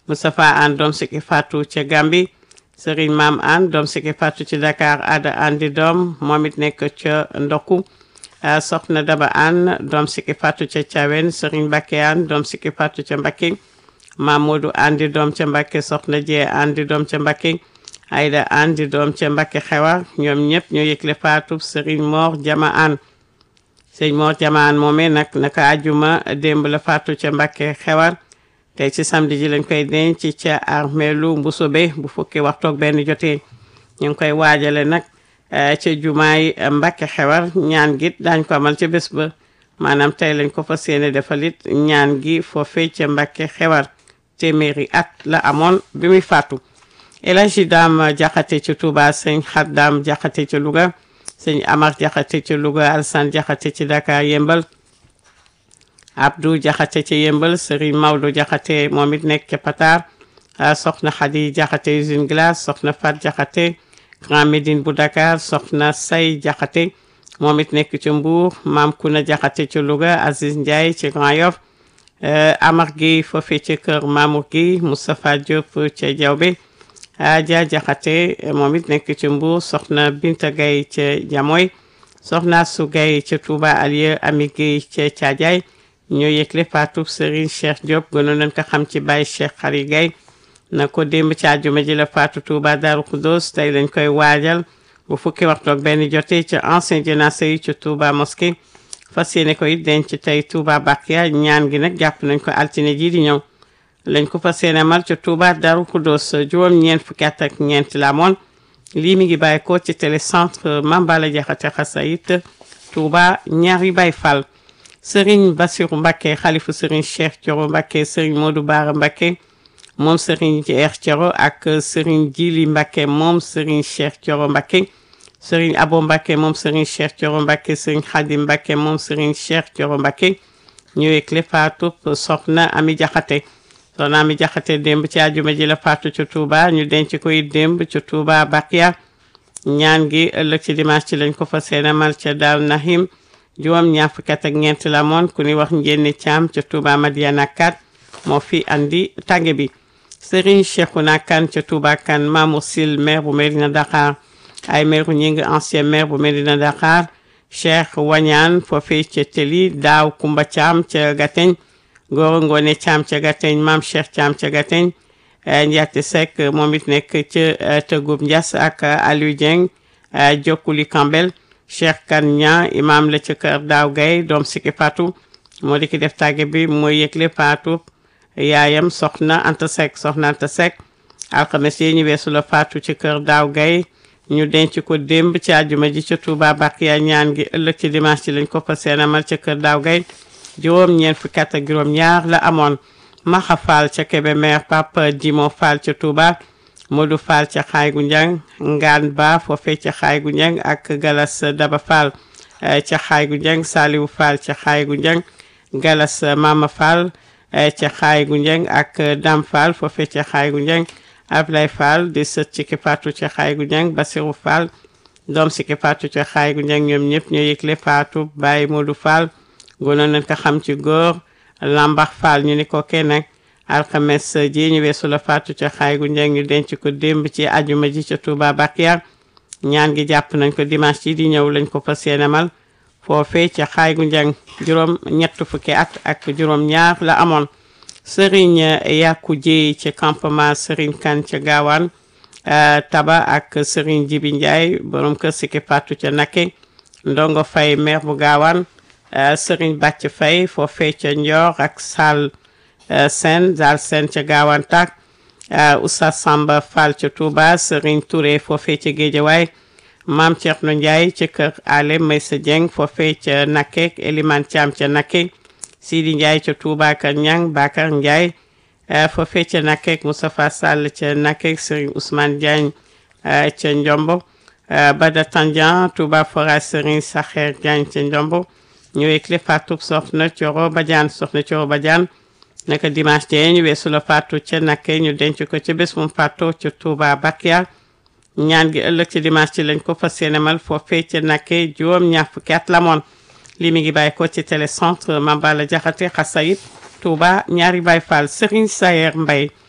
Moustapha Anne doom Siki Fatou ca Gambi Serigne Maam Anne doom Siki Fatou ci Dakar Ada Andi doom moom it nekk ca Ndokku soxna Daba Anne doom Siki Fatou ca Thiawen Serigne Mbacké Anne doom Siki Fatou ca Mbacké Mamadou Andi doom ca Mbacké soxna Jee Andi doom ca Mbacké Aïda Andi doom ca Mbacké xewar ñoom ñëpp ñoo yëgle Fatou Serigne Mor Jama Anne sëñ Mor Jama Anne moomee nag naka ajuma démb la Fatou ca Mbacké xewar tey ci samedi ji lañ koy denc ca armeelu Mbusobe bu fukki waxtoog benn jotee ñu ngi koy waajale nag ca jumaay Mbacké xewar ñaan gi daañ ko amal ca bés ba maanaam tey lañ ko fas yéene defalit ñaan gi foofee ca Mbacké xewar téeméeri at la amoon bi muy faatu El Hadji Dame Jaxate ci Touba sëñ Xaddam Jaxate ci Louga sëñ Amar Jaxate ci Louga Alsan Jaxate ci Dakar Yembal Abdou Jaxate ci Yembal Serigne Maodo Jaxate moom it nekk ca Patar soxna Xadi Jaxate usine glace soxna Fat Jaxate Grand Médine bu Dakar soxna Say Jaxate moom it nekk ci Mbour Maam Kuna Jaxate ci Louga Aziz Ndiaye ci Grand Yoff Amar Gueye foofee ci kër Mamour Gueye Moustapha Diop ca Diawbe Adja Jaxate moom it nekk ci Mbour soxna Binta Gaye ca Jamoy soxna Su Gaye ca Touba Alieu Ami Gueye ca Thiadiaye ñoo yëgle faatu Serigne Cheikh Diop gënoon nañ ko xam ci Baye Cheikh Xari Gaye na ko démb ci àjjuma ji la faatu Touba Darou Khoudoss tey lañ koy waajal bu fukki waxtu ak benn jotee ca ancien jénacé yi ca Touba mosquée fas yéene ko it denc tey Touba Bakia ñaan gi nag jàpp nañ ko altine ji di ñëw lañ ko fas yéene mal ca Touba Darou Khoudoss juróom ñeent fukki at ak ñeent la amoon lii mi ngi bàyyi ko ci télécentre Mambala Jaxate Xasayit Touba ñaari Baye Fall Serigne Bassirou Mbacké xalifu Serigne Cheikh Thioro Mbacké Serigne Modou Bara Mbacké moom Serigne Cheikh Thioro ak Serigne Djili Mbacké moom Serigne Cheikh Thioro Mbacké Serigne Abo Mbacké moom Serigne Cheikh Thioro Mbacké Serigne Khadim Mbacké moom Serigne Cheikh Thioro Mbacké ñëwee le faatu soxna Ami Jaxate soxna Ami Jaxate démb ci àjjuma ji la faatu ci Touba ñu denc koy démb ci Touba Bakia ñaan gi ëllëg ci dimanche ci lañ ko fa seenamal ca Daaru Nahim juróom ñaar fukki at ak ñeent la moon ku ni wax njénni caam ca Touba Madiana kat moo fi andi tànge bi Serigne Cheikhouna Kane ca Touba Kane Mamour Sil maire bu Medina Dakar ay maire ñi ngi ancien maire bu Medina Dakar Cheikh Wañaan foofee ca Teli Daaw Kumba Caam ca Gateñ Goro Ngone Caam ca Gateñ Maam Cheikh Caam ca Gateñ Ndiaté Seck moom it nekk ca Tëggub Ndias ak Aliou Dieng Jokkuli Kambel Cheikh Kan ña imam la ca kër daaw gay doom Siki Fatou moo di ki def tàgge bi mooy yëgle Fatou yaayam soxna Anta Seck soxna Anta Seck alxames yi ñu weesu la Fatou ci kër daaw gay ñu denc ko démb ci àjjuma ji ca Touba Bakiya ñaan gi ëllëg ci dimanche ci lañ ko fa seenamal ca kër daaw gay juróom ñeent fukki at ak juróom ñaar la amoon Maxa Fall ca Kébémer Papa Dimo Fall ca Touba Modou Fall ca xaay gu njang Ngaan Ba foofee ca xaay gu njang ak Galas Daba Fall ca xaay gu njang Saliou Fall ca xaay gu njang Galas Mama Fall ca xaay gu njang ak Dam Fall foofee ca xaay gu njang Ablay Fall di sët ci ki faatu ca xaay gu njang Basirou Fall doom si ki faatu ca xaay gu njang ñoom ñëpp ñoo yëgle faatu Baye Modou Fall gonoon nañ ko xam ci góor Lambax Fall ñu ni ko kenn nag alxames ji ñu weesu la faatu ca xaay gu njëng ñu denc ko démb ci ajuma ji ca Touba Bakiya ñaan gi jàpp nañ ko dimanche ci di ñëw lañ ko fas yéenemal foofee ca xaay gu njëng juróom ñett fukki at ak juróom ñaar la amoon Serigne Yaku Jéey ca campement Serigne Kan ca gaawaan Taba ak Serigne Jibi Ndiaye borom kër Siki faatu ca Nakke Ndongo Fay maire bu gaawaan Serigne Bàcc Fay foofee ca Ndior ak Sall Sen Zal Sen ca gaawaan tak Oustaz Samba Fall ca Touba Serigne Touré foofee ca Géejawaay Maam Thierno Ndiaye ca kër Ale Maysa Dieng foofee ca Nakke Eliman Thiam ca Nakke Sidi Ndiaye ca Touba ka Ñang Bakar Ndiaye foofee ca Nakke Moustapha Sall ca Nakke Serigne Ousmane Diagne ca Ndiombo Bada Tandian Touba Fora Serigne Saxeer Diagne ca Ndiombo ñëwee clé faatu soxna Coro Badiane soxna Coro Badiane naka dimanche tey ñu weesu la faatu ca Nakke ñu denc ko ca bés mu faatu ca Touba Bakiya ñaan gi ëllëg ci dimanche ci lañ ko fas yéenemal foofee ca Nakke juróom ñaar fukki at la moon li mi ngi bàyyi ko ci télécentre Mambala Jaxate Xasayit Touba ñaari Baay Fall Serigne Sayer Mbaye